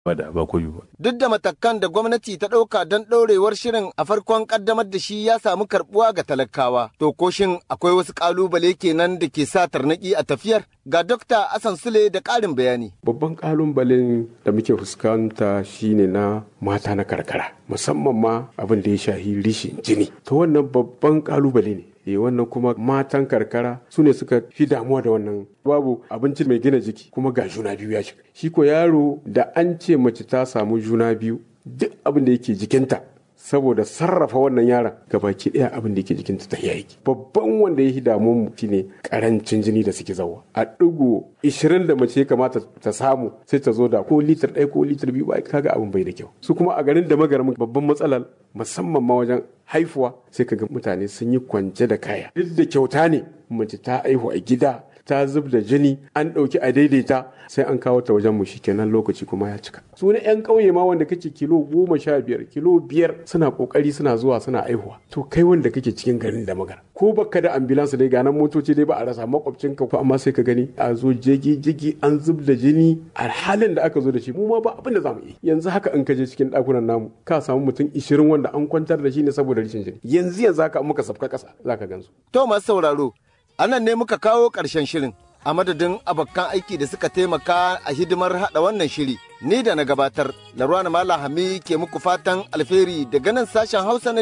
ba da ba koyo ba. Duk da matakan da gwamnati ta ɗauka don ɗorewar shirin a farkon ƙaddamar da shi ya samu karɓuwa ga talakawa. To ko shin akwai wasu ƙalubale kenan da ke sa tarnaƙi a tafiyar? Ga Dokta Asan Sule da ƙarin bayani. Babban ƙalubalen da muke fuskanta shine na mata na karkara, musamman ma abin da ya shahi rishin jini. To wannan babban ƙalubale ne. e wannan kuma matan karkara su ne suka fi damuwa da wannan babu abinci mai gina jiki kuma ga juna biyu ya shiga shi ko yaro da an ce mace ta samu juna biyu duk abin da yake jikinta saboda sarrafa wannan yaron baki ɗaya abin da yake jikinta ta yaki babban wanda ya damu mu shine karancin jini da suke zawa a ɗigo ishirin da mace ya kamata ta samu sai ta zo da ko litir ɗaya ko litir biyu ba kaga abin bai da kyau su kuma a garin da magarin babban matsalar musamman ma wajen haifuwa sai kaga mutane sun yi kwance da kaya duk da kyauta ne mace ta aihu a gida ta zub da jini an ɗauki a daidaita sai an kawo ta wajen mu kenan lokaci kuma ya cika su na yan ƙauye ma wanda kake kilo goma sha biyar kilo biyar suna ƙoƙari suna zuwa suna aihuwa to kai wanda kake cikin garin da magana ko baka da ambulance dai ganan motoci dai ba a rasa makwabcin ka amma sai ka gani a zo jigi jigi an zub da jini a halin da aka zo da shi mu ma ba abin da zamu yi yanzu haka in ka je cikin ɗakunan namu ka samu mutum ishirin wanda an kwantar da shi ne saboda rashin jini yanzu yanzu haka muka safka ƙasa zaka gansu to masu sauraro anan ne muka kawo ƙarshen shirin a madadin abokan aiki da suka taimaka a hidimar haɗa wannan shiri ni da na gabatar larwana malam hami ke muku fatan alheri daga nan sashen hausa na